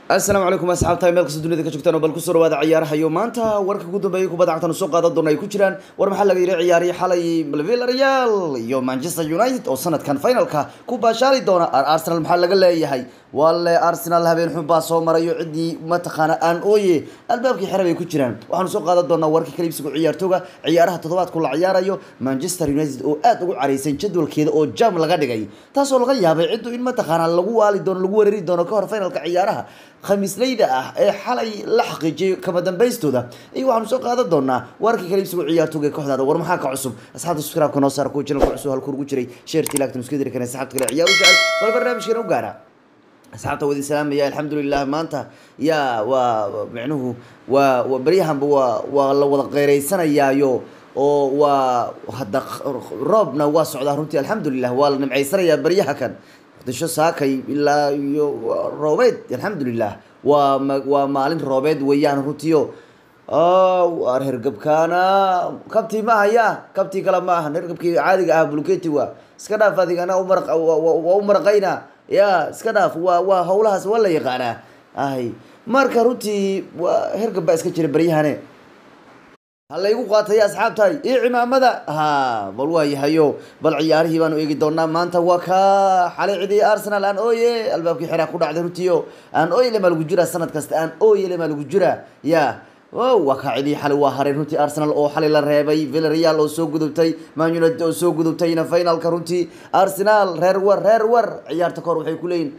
asalaamu calaykum asxaabta meel kasta dunida ka joogtaan oo bal kusoo dhawaada ciyaarahayo maanta warka ugu dambeeyay kubadda cagtan soo qaadan doona ay ku jiraan war maxaa laga yidhi ciyaarihii xalay villarreal iyo manchester united oo sanadkan finalka ku baashaali doona arsenal maxaa laga leeyahay walle arsenal habeen xun baa soo marayo ciddii mataqaana aan ooye albaabkii xere bay ku jiraan waxaanu soo qaadan doonaa warkii kaliibsiga ciyaartooga ciyaaraha toddobaadku la ciyaarayo manchester united oo aad ugu careysan jadwalkeeda oo jam laga dhigay taasoo laga yaabay ciddu in mataqaana lagu waali doono lagu weerari doono kahor finalka ciyaaraha khamiisleyda ah ee xalay la xaqiijiyay kama dambaystooda iyo waxaanu soo qaadan doonaa warkii kaliibsiga ciyaartooga ee kooxdaada war maxaa ka cusub asxaabta subscribe-ka noo saara kuwa channelka cusub halku ugu jiray sheertii laagtan iska diri kana asxaabta kale ciyaar u jecel bal barnaamijkeena u gaara asxaabta wadi salaamaya alxamdulilah maanta yaa waa micnuhu waa baryahanba waa waa la wada qeyreysanayaayo oo waa hadda roobna waa socdaa runtii alxamdulilah waa la nimcaysanayaa baryaha kan muqdisho saakay ilaa iyo roobeed alxamdulilah waa waa maalin roobeed weeyaan runtiio war hergabkaana kabtii ma haya kabtii kale ma ahan hergabkii caadiga ah buluketi waa iska dhaaf adigana umar waa u maraqayna ya iska dhaaf waa waa hawlahaas waa la yaqaanaa ay marka runtii waa hergab baa iska jira baryahane halaygu qaatay asxaabtahay iyo cimaamada ha bal waa yahayo bal ciyaarihii baanu eegi doonaa maanta waa ka xalay cidii arsenal aan ooye albaabkii xeraa ku dhacday runtiio aan ooyele maa lagu jiraa sanad kasta aan ooyele maa lagu jiraa ya waa kaa cidii xalay waa hareen runtii arsenal oo xalay la reebay villarreal oo soo gudubtay man united oo soo gudubtayna finalka runtii arsenal reer war reer war ciyaarta kahor waxay ku leeyihin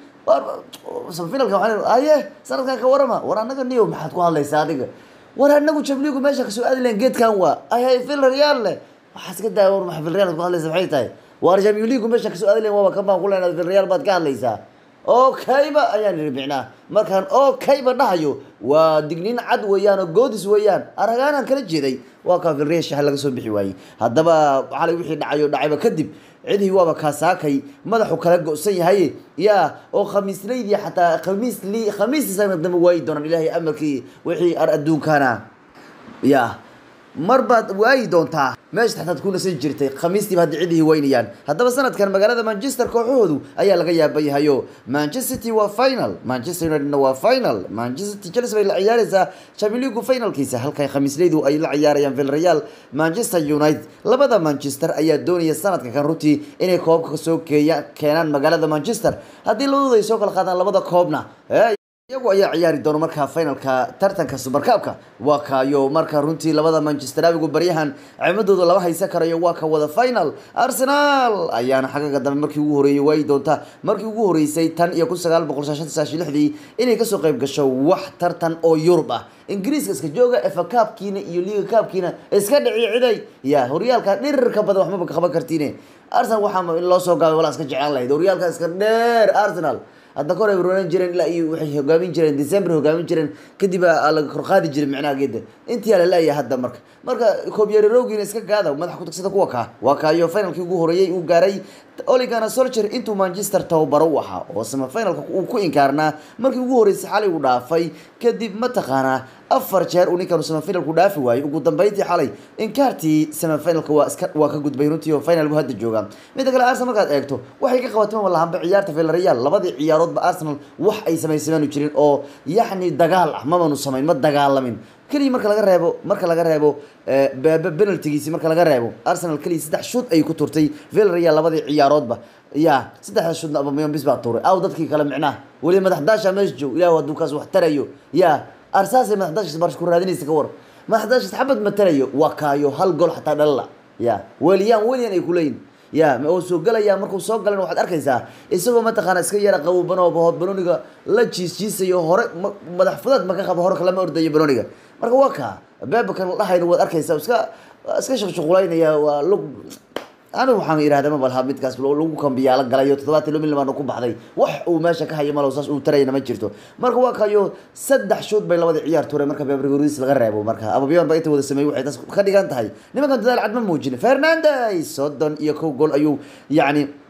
finalka waa aye sanadkan ka warama war anaga niyo maxaad ku hadlaysaa adiga war anagu jamligu meesha kasoo aadi lahen geedkan waa ahay villarreal le waxaa iska daa war maa villarreal ku hadlaysa maxay tahay war jamligu meesha kasoo aadi lahen waaba kan baan ku leenahay villarreal baad ka hadlaysaa okayba ayaan ihi micnaa markaan okayba dhahayo waa digniin cad weeyaan oo goodis weeyaan aragaanaan kala jeeday waa kaa villarreal shaha laga soo bixi waayey haddaba xalay wixii dhacayo dhacayba kadib cidii waaba kaasaakay madaxu kala go-san yahay ya oo khamiisleydii xataa khamiisli khamiistii sanad dambe waayi doonaan ilaahay amarkii wixii ar adduunkana ya mar baad waayi doontaa meesha taxtaad ku nasan jirtay khamiistiiba hadda cidihii weynayaan haddaba sanadkan magaalada manchester kooxahoodu ayaa laga yaaban yahayo manchester city waa final manchester unitedna waa final manchester city chelsea bay la ciyaareysaa champions league finalkiisa halka khamiisleydu ay la ciyaarayaan villarreal manchester united labada manchester ayaa doonaya sanadka kan runtii inay koobka kasoo keeya keenaan magaalada manchester haddii labadooda ay soo kala qaadaan labada koobna iyagu ayaa ciyaari doona markaa finalka tartanka subarkaabka waa kaayo marka runtii labada manchester abigu baryahan cimadooda lama haysan karayo waa ka wada final arsenal ayaana xagaga dambe markii ugu horeeyay waayi doonta markii ugu horeysay tan iyo kun sagaal boqol shan sagaashan lixdii inay kasoo qayb gasho wax tartan oo yurub ah ingiriiska iska jooga efa kaabkiina iyo liga kaabkiina iska dhici ciday ya horyaalka dhirirka badan waxmaba qaban kartiine arsenal waxaa in loo soo gaabay walaa iska jeclaan lahayd horyaalka iska dheer arsenal hadda kor ay roran jireen ilaa iyo waxay hogaamin jireen december hogaamin jireen kadib laga korqaadi jiray micnaha geeda intii la leeyahay hadda marka marka koobyararowgiina iska gaada madaxa ku tagsada kuwa kaa waa kaayo finalkii ugu horeeyey uu gaaray oligana solcher intuu manchester tababaro u ahaa oo sama finalka uu ku inkaarnaa markii ugu horeysay xalay uu dhaafay kadib mataqaanaa afar jeer uu ninkan semifinalku dhaafi waayey ugu dambeyntii xalay inkaartii semifinalka waa iska waa ka gudbay runtii oo final buu hadda joogaa midda kale arsenal markaad eegto waxay ka qabatay ma lahanba ciyaarta villarreal labadii ciyaaroodba arsenal wax ay samaysameenu jirin oo yacni dagaal ah mamanu samayn ma dagaalamin keliya marka laga reebo marka laga reebo penaltigiisi marka laga reebo arsenal keliya saddex shoot ayay ku turtay villarreal labadii ciyaaroodba ya saddexda shootna abamiyon bis baa tuuray aw dadkii kale micnaha weli madax daasha meesha joog ilahu hadduu kaas wax tarayo ya arsaasay madaxdaashis barsh ku raadinaysa ka war madaxdaashis xabad matalayo waa kaayo hal gool xataa dhalala ya weliyaan weliyan ay kuleeyihin ya oo soo galaya markuu soo galan waxaad arkaysaa isagoo mataqaana iska yara qaboban oo banoniga la jiis jiisayo hore madax fudaad maka qabo hore kalama ordayo banoniga marka waa kaa beebakan la dhahayna waad arkaysaa iska iska shaqshuqulaynaya waa lug anigu waxaan idhahda ma balha midkaas lagu kambiyaalo galayo toddobaatan lo milyan baana ku baxday wax uu meesha ka hayo malo saas uu tarayana ma jirto marka waa kayo saddex shoot bay labadii ciyaar tuureen marka bebrigoris laga reebo marka ababiyon ba inta wada sameeyey waxay taas ka dhigan tahay nimankan dadaal cad ma muujin fernandes soddon iyo kow gool ayuu yacni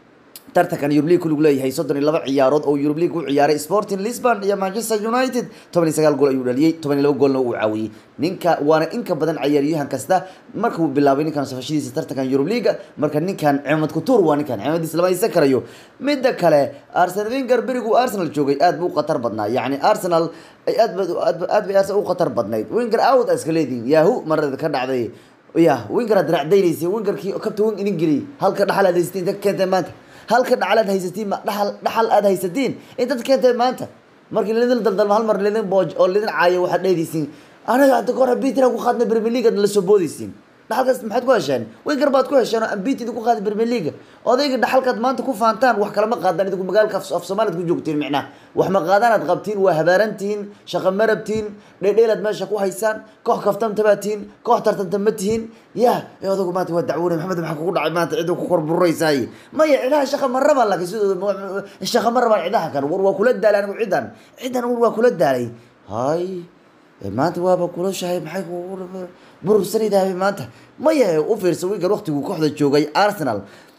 tartankan Europe League kulug leeyahay soddon iyo laba ciyaarood oo Europe League u ciyaaray Sporting Lisbon iyo Manchester United toban iyo sagaal gool ayuu dhaliyay toban iyo laba goolna uu caawiyey ninka waana in ka badan ciyaaryahan kasta markuu bilaabay ninkan safashadiisa tartankan Europe League marka ninkan Ahmed Couture waa ninkan Ahmediis lama haysan karayo midda kale Arsene Wenger berigu Arsenal joogay aad buu qatar badnaa yacni Arsenal ay aad aad aad bay Arsenal u qatar badnayd Wenger out iska leediin yahoo marada ka dhacday ya Wenger aad racdaynaysa Wengerkii kabta wen idin geliyay halka dhaxal aad haysteen dadka keentay maanta halka dhaxal aad haysatiin ma dhaxal dhaxal aad haysatiin inta keentay maanta markii lidin daldalma hal mar lidin booj oo lidin caayo waxaad dheedaysiin anaga hadda goor Peter ku qaadnay Premier League la soo boodaysiin dhaxalkaas maxaad ku hesheen Wenger baad ku hesheen oo ambitid ku qaaday Premier League odayga dhaxalkaad maanta ku faantaan wax kale ma qaadaan idinku magaalka af Soomaaliya ku joogtiin micnaa wax ma qaadaan aad qabtiin waa habaarantiin shaqo marabtiin dheedheelad meesha ku haysaan koox kaftan tabaatiin koox tartanta ma tihiin ya ee odaygu maanta waa dacwoonay maxamed maxaa kugu dhacay maanta cid ku korburaysaay maya cidaha shaqa ma rabaan laakiin sidooda shaqa ma rabaan cidaha kan war waa kula daalay anigu cidan cidan war waa kula daalay hay maanta waaba kula shahay maxay burursanaydahay maanta maya u fiirsa wigan waqtiguu kooxda joogay arsenal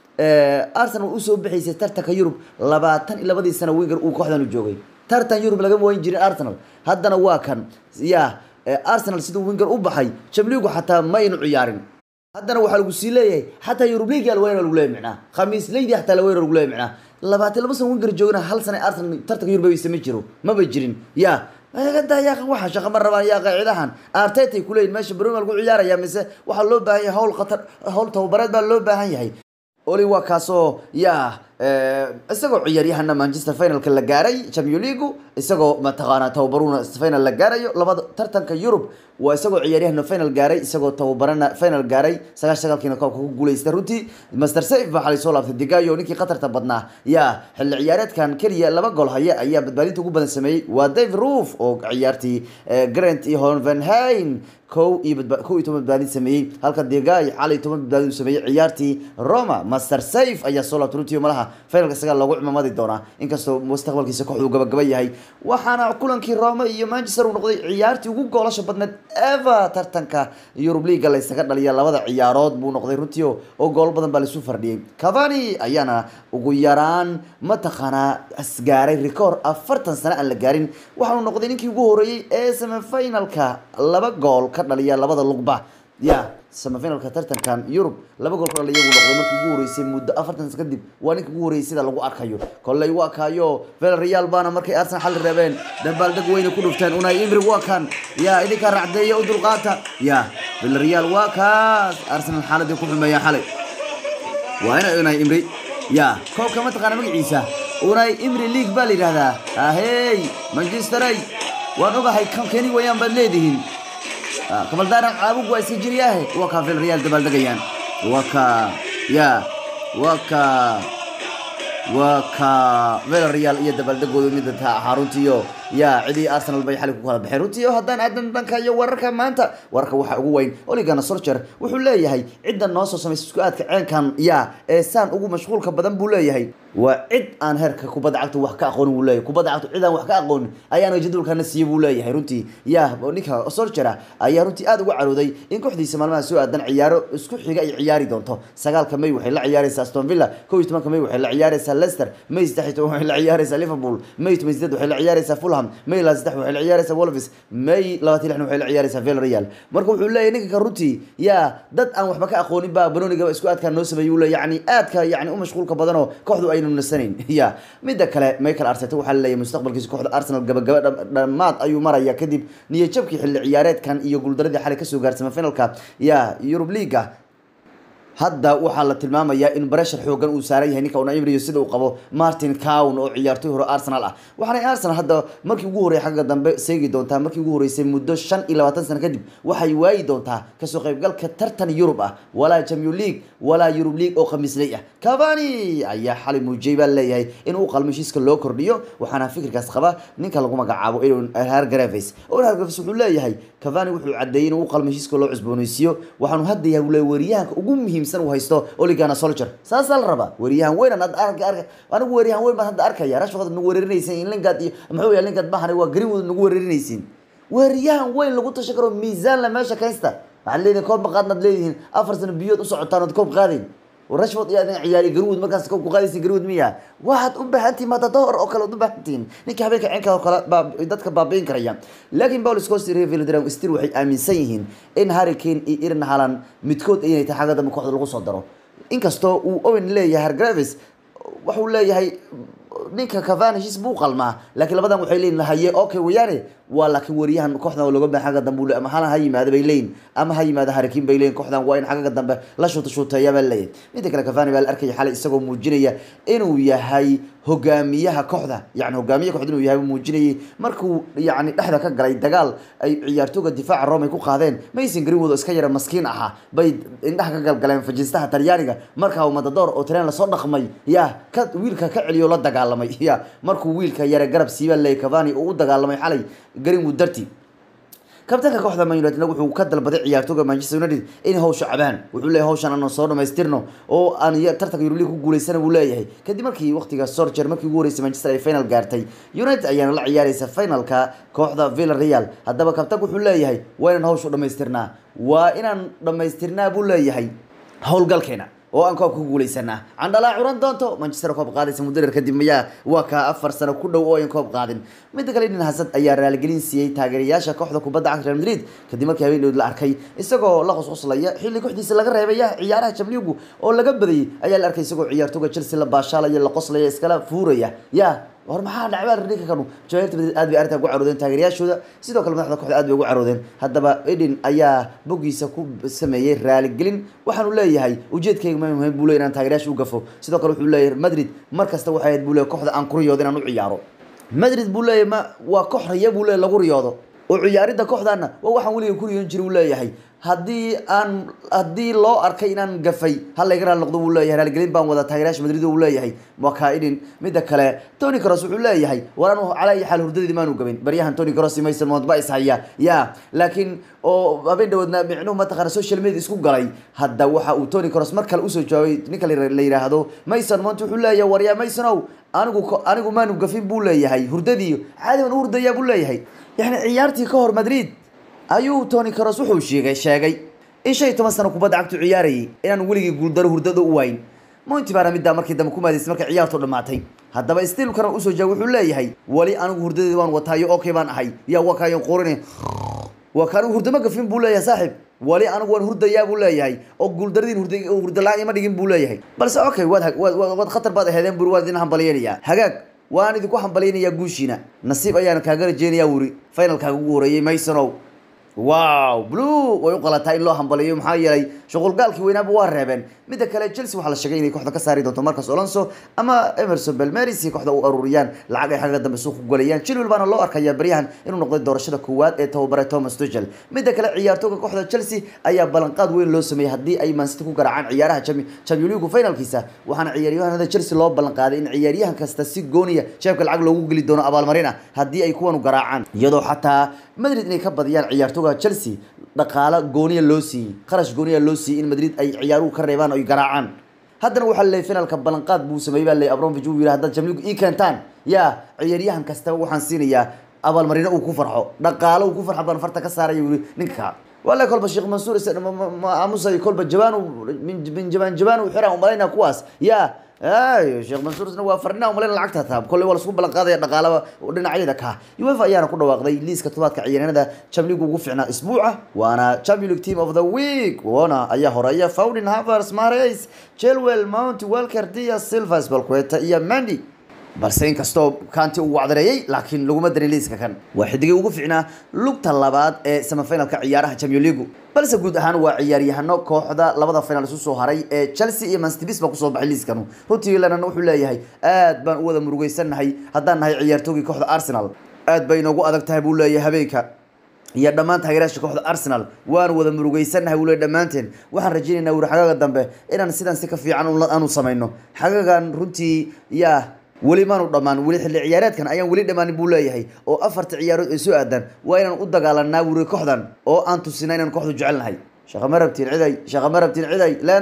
arsenal usoo bixaysay tartanka yurub labaatan iyo labadii sano winger uu kooxdan u joogay tartan yurub lagama wayn jirin arsenal haddana waa kan ya arsenal siduu winger u baxay jamligu xataa ma aynu ciyaarin haddana waxaa lagu sii leeyahay xataa yurub league alweyna lagu leeyahay micnaa khamiis leydi xataa alweyna lagu leeyahay micnaa labaatan laba sano winger joogana hal sano arsenal tartanka yurub baysa ma jiro maba jirin ya gada yaa waxa shaqa ma rabaan yaa qaacidahan artetay kuleeyihin meesha bromel ku ciyaaraya mise waxaa loo baahan yahay hawl khatar hawl tababareed baa loo baahan yahay oli waa kaasoo yaa isagoo ciyaaryahana manchester finalka la gaaray champion league isagoo mataqaanaa tababaruna final la gaarayo labada tartanka yurub waa isagoo ciyaaryahana final gaaray isagoo tababarana final gaaray sagaashan sagaalkiina koobka ku guuleysta runtii master safe baa xalay soo laabtay digayo ninkii khatarta badnaa yaa xilli ciyaareedkan keliya laba gol haya ayaa badbaadinta ugu badan sameeyey waa dave roof oo ciyaartii grant iyo honvenheim kow iyo kow iyo toban badbaadin sameeyey halka digay xalay toban badbaadin uu sameeyey ciyaartii roma master safe ayaa soo laabtay runtii malaha finalka sagaal loogu cimamadi doonaa inkastoo mustaqbalkiisa kooxdu gabagaba yahay waxaana kulankii roma iyo manchester uu noqday ciyaartii ugu goolasha badneed eva tartanka Europe League la isaga dhaliya labada ciyaarood buu noqday runtii oo gool badan baa la isu fardhiyay Cavani ayaana ugu yaraan mataqaanaa asgaaray record afartan sano aan la gaarin waxaanu noqday ninkii ugu horeeyay ee semifinalka laba gool ka dhaliya labada lugba ya semifinalka tartankan Europe laba gool ka dhaliya buu noqday markii ugu horeysay muddo afartan sano kadib waa ninkii ugu horeeyay sida lagu arkayo kolley waa kaayo Villarreal baana markay Arsenal xal reebeen dabaaldeg weyn ku dhufteen Unai Emery waa kan ya idinka racdeeya u dulqaata ya Villarreal waa kaas Arsenal xaaladii ku xumeeya xalay waa ina Unai Emery ya koobka ma taqaana magaciisa Unai Emery League baa la yiraahdaa ahey Manchester ay waan ogahay kan keni wayaan baad leedihiin kabaldaaran caabug waa iska jiriyaahe waa kaa Villarreal dabaaldegayaan waa ka ya waa ka waa ka Villarreal iyo dabaaldegooda mid ta xaruntiyo ya cidii Arsenal bay xalay ku kala baxeen runtii haddaan aadan dhanka iyo wararka maanta wararka waxa ugu weyn Ole Gunnar Solskjaer wuxuu leeyahay cidda noo soo sameysay isku aadka ceenkan ya ee saan ugu mashquulka badan buu leeyahay waa cid aan heerka kubadda cagta wax ka aqoon buu leeyahay kubadda cagta cid aan wax ka aqoon ayaana jadwalkana siiyay buu leeyahay runtii ya ninka Solskjaer ayaa runtii aad uga carooday in kooxdiisa maalmaha soo aadan ciyaaro isku xiga ay ciyaari doonto sagaalka May waxay la ciyaaraysaa Aston Villa 11 May waxay la ciyaaraysaa Leicester May 13 waxay la ciyaaraysaa Liverpool May 18 waxay la ciyaaraysaa Fulham May 13 waxay la ciyaaraysaa Wolves May 26 waxay la ciyaaraysaa Villarreal marka wuxuu leeyahay ninka runtii ya dad aan waxba ka aqoonin baa Banooniga isku aadka noo sameeyay leeyahay yani aadka yani u mashquulka badan oo kooxdu aynu nasanayn ya midda kale Michael Arteta waxaa leeyahay mustaqbalkiisa kooxda Arsenal gabagaba dhamaad ayuu maraya kadib niyad jabkii xilli ciyaareedkan iyo guuldaradii xalay kasoo gaartay finalka ya Europe League hadda waxaa la tilmaamayaa in barashar xoogan uu saaran yahay ninka Unai Emery sida uu qabo Martin Cowan oo ciyaartoy hore Arsenal ah waxaana Arsenal hadda markii ugu horeeyay xagga dambe seegi doontaa markii ugu horeysay muddo 25 sano kadib waxay waayi doontaa kasoo qaybgalka tartan Europe ah walaa Champions League walaa Europe League oo khamiisley ah Cavani ayaa xalay muujay baa leeyahay in uu qalmo heshiiska loo kordhiyo waxaana fikirkaas qaba ninka lagu magacaabo Aaron Hargreaves oo Hargreaves wuxuu leeyahay Cavani wuxuu cadeeyay in uu qalmo heshiiska loo cusboonaysiiyo waxaanu hadda yahay wariyahanka ugu muhiim u haysto Ole Gunnar Solskjaer saasaa la rabaa wariyahan weyn aan arka arka anigu wariyahan weyn baan hadda arkaya rashford nagu weerarinaysan in Lingard iyo muxuu yahay Lingard baahan waa Greenwood nagu weerarinaysan wariyahan weyn lagu tashan karo miisaan la meesha kaysta waxaad leedihiin koob ma qaadnaad leedihiin afar sano biyood u socotaan ood koob qaadayn rashford iyo adin ciyaari garwood markaas ku qaadaysa garwood miya waxaad u baahantihin matador oo kale u baahantihin ninka habeenka cinka oo kale baa dadka baabiin karaya laakiin paul scost iyo velodram stil waxay aaminsan yihiin in harry kane iyo irin halan midkood inay tahay xagga dambe kooxda lagu soo daro inkastoo uu owen leeyahay hargraves wuxuu leeyahay ninka cavani heshiis buu qalmaa laakiin labadan waxay leeyihin haye okay weyaane waa laakiin wariyahan kooxdan looga baahan xagga dambe uu leeyahay ama halan ha yimaada bay leeyihin ama ha yimaada harikin bay leeyihin kooxdan waa in xagga dambe la shuuta shuuteeya baa leeyahay midda kale cavani baa la arkaya xalay isagoo muujinaya inuu yahay hogaamiyaha kooxda yani hogaamiyaha kooxda inuu yahay muujinayay markuu yani dhexda ka galay dagaal ay ciyaartooga difaaca rome ay ku qaadeen mason greenwood oo iska yara maskiin ahaa bay indhaha ka galgaleen fajistaha talyaaniga markaa matador oo tareen lasoo dhaqmay ya ka wiilka ka celiyo la dagaalamay ya markuu wiilka yara garab siiba leey cavani oo u dagaalamay xalay greenwood darti kabtanka kooxda man united wuxuu ka dalbaday ciyaartooga manchester united in hawsha cabaan wuxuu leeyahay hawshan aan soo dhamaystirno oo aan tartanka Europa League ku guuleysana buu leeyahay kadib markii waqtiga Solskjaer markii ugu horeysay Manchester ay final gaartay United ayaana la ciyaaraysa finalka kooxda Villarreal haddaba kabtanku wuxuu leeyahay waa inaan hawsha dhamaystirnaa waa inaan dhamaystirnaa buu leeyahay howlgalkeena oo aan koobka ku guuleysanaa candhalaa curan doonto manchester koob qaadaysa muddo dheer kadib mayaa waa kaa afar sano ku dhow oo aan koob qaadin midda kale nin hasad ayaa raaligelin siiyey taageerayaasha kooxda kubadda cagta real madrid kadib markii habeenadood la arkay isagoo la qosqoslaya xilli kooxdiisa laga reebaya ciyaaraha jamligu oo laga badayay ayaa la arkay isagoo ciyaartooga chelsea la baashaalaya la qoslaya iskala fuuraya ya war maxaa dhacbaa ninka kanu jamaahirta madrid aad bay arrintan ku caroodeen taageerayaashooda sidoo kale madaxda kooxda aad bay ugu caroodeen haddaba eden ayaa boggiisa ku sameeyey raaligelin waxaanu leeyahay ujeedkayga ma muhiim buu leeyahay inaan taageerayaasha u gafo sidoo kale wuxuu leeyahay madrid mar kasta waxay ahayd buu leeyahay kooxda aan ku riyoodo inaan u ciyaaro madrid buu leeyahay ma waa koox riya buu leeyahay lagu riyoodo oo ciyaaridda kooxdaana waa waxaan weliga ku riyoon jiray uu leeyahay haddii aan haddii loo arkay inaan gafay hal layga raali noqdo wuu leeyahay raaligelin baan wada taageerayaasha madrid uu leeyahay waa kaa-idin midda kale tony cross wuxuu leeyahay war anu calaa iyo xaal hurdadeedi maanu gabin baryahan tony cross iyo mason mount ba is haya ya laakiin oo habeen dhawoodna micnuhu mataqaana social media isku galay hadda waxa uu tony cross mar kale usoo jawaabay ninka la yidhaahdo mason mount wuxuu leeyahay war yaa masonow anigu anigu maanu gafin buu leeyahay hurdadii caadi baan u hurdayaa buu leeyahay yani ciyaartii ka hor madrid ayuu tony cross wuxuu sheegay sheegay in shan iyo toban sano kubadda cagtu ciyaarayay inaan weligii guuldaro hurdada u wayn mointi baana middaa markii dambe ku maadaysay markay ciyaartu dhammaatay haddaba stilkana usoo jawaab wuxuu leeyahay wali anigu hurdadeedi waan wataayo okay baan ahay yaa waa kaayan qorin waa kaanigu hurdama gafin buu leeyahay saaxib wali anigu waan hurdayaa buu leeyahay oo guuldaradiin hurda hurdala ima dhigin buu leeyahay balse okay waad waad khatar baad aheedeen buri waan idin hambalyeynayaa hagaag waan idinku hambalyeynayaa guushiina nasiib ayaan kaaga rajeynayaa wuri finalkaaga ugu horeeyey maysonow wow blue way u qalataa in loo hambaliyo maxaa yeelay shuqulgaalkii weynaaba waa reebeen midda kale chelsea waxaa la sheegay inay kooxda ka saari doonto marcus alonso ama emerson belmeris si kooxda u aruuriyaan lacag ay xagga dambe suuq ku galayaan chilwell baana loo arkayaa baryahan inuu noqday doorashada koowaad ee tababare thomas tuchel midda kale ciyaartooga kooxda chelsea ayaa ballanqaad weyn loo sameeyey haddii ay mancity ku garaacaan ciyaaraha champion league finalkiisa waxaana ciyaaryahanada chelsea loo ballanqaaday in ciyaaryahan kasta si gooniya jeebka lacag loogu geli doono abaalmarin ah haddii ay kuwanu garaacaan iyadoo xataa madrid inay ka badiyaan ciyaartooga chelsea dhaqaalo gooniya loo siiyey kharash gooniya loo siiyey in madrid ay ciyaaruhu ka reebaan oo ay garaacaan haddana waxaa leeyay finalka ballanqaad buu sameeyey baa leeyay abramovich uu yidhi haddaad jamligu ii keentaan yaa ciyaaryahan kastaba waxaan siinayaa abaalmarino uu ku farxo dhaqaalo uu ku farxo baan farta ka saaraya yiri ninka wala kolba sheekh mansuur aamusay kolba jabaan min jabaan jabaan uu xiraa umalaynaa kuwaas yaa ayo sheekh mansuursna waa farnaa umalayn lacagta taa kolley waa lasku ballan qaadaya dhaqaalaba dhinacyada ka uefa ayaana ku dhawaaqday liiska todobaadka ciyaaryahanada champions ugu fiicnaa isbuuca waana champions league team of the week wana ayaa horeeya Foden Havertz Mahrez Chilwell Mount Walker Diaz Silva Spalqueta iyo Mendy balse inkastoo kaanti uu wacdareeyey laakiin laguma darin liiska kan waa xidigii ugu fiicnaa lugta labaad ee semifinalka ciyaaraha champions league balse guud ahaan waa ciyaaryahano kooxda labada final isu soo haray ee chelsea iyo manchester city baa kusoo baxay liiskanu runtii lennon wuxuu leeyahay aad baan u wada murugeysanahay haddaan nahay ciyaartoogii kooxda arsenal aad bay inoogu adag tahay buu leeyahay habeenka iyo dhammaan taageerayaasha kooxda arsenal waan wada murugeysanahay wule dhammaanteen waxaan rajaynaynaa wuri xagaga dambe inaan sidan si ka fiican aanu samayno xagagan runtii yaa weli maanu dhammaan weli xilli ciyaareedkan ayaan weli dhammaanin buu leeyahay oo afarta ciyaarood ay soo aadaan waa inaan u dagaalanaa wuri kooxdan oo aan tusinaa inaan kooxdu jecelnahay shaqa ma rabtiin ciday shaqa ma rabtiin ciday lenow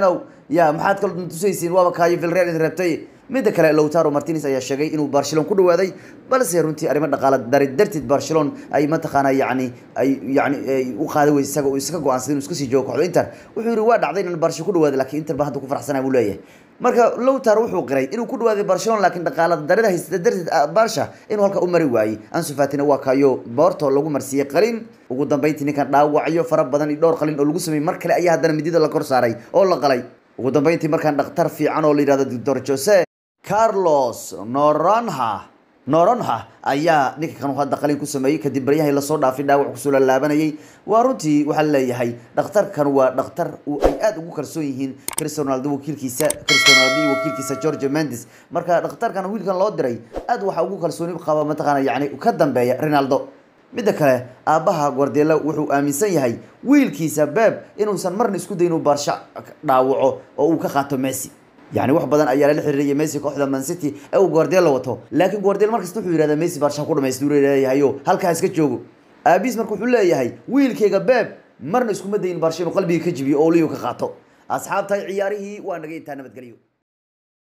ya maxaad kala tusaysiin waaba kaayo vilreal idin reebtay midda kale lowtaro martinez ayaa sheegay inuu barcelon ku dhawaaday balse runtii arrimo dhaqaala dari darteed barcelon ay mataqaana yani ay yani u qaaday wey isaga uu iska go-aansaday inuu iska sii joogo kooxda inter wuxuu yihi waa dhacday inaan barsha ku dhawaaday lakiin inter baa hadda ku faraxsanaa buu leeyahay marka lowtar wuxuu qiray inuu ku dhawaaday barcelona laakiin dhaqaala darida haysata darteed barsha inuu halka u mari waayey ansu fatina waa kayo boorto lagu marsiiyey qalin ugu dambeyntii ninkan dhaawacyo fara badan iyo dhowr qalin oo lagu sameeyey mar kale ayaa haddana midida la kor saaray oo la qalay ugu dambeyntii markaan dhakhtar fiican oo la yihahdo doctor jose carlos noronha noronha ayaa ninka kan hadda qalin ku sameeyey kadib baryahay lasoo dhaafay dhaawac kusoo laalaabanayay waa runtii waxaa leeyahay dhakhtarkan waa dhakhtar ay aada ugu kalsoon yihiin cristiano ronaldo wakiilkiisa cristiano ronaldo iyo wakiilkiisa george mendes marka dhakhtarkan wiilkan loo diray aad waxaa ugu kalsooni qaba mataqaana yani ka dambeeya ronaldo midda kale aabbaha guardiola wuxuu aaminsan yahay wiilkiisa beb inuusan marna isku day inuu baarsha dhaawaco oo uu ka qaato messi yani wax badan ayaa lala xiriiriyay messi kooxda man city ee uu guardiola wato laakiin guardiola markasta wuxuu yihahdaa messi baarsha ku dhamaystuu leeyahayo halkaa iska joogo aabiis marka wuxuu leeyahay wiilkayga beb marna iskuma dayin baarsha inuu qalbiga ka jibiyo oo liyo ka qaato asxaabtahay ciyaarihii waa naga intaa nabadgelyo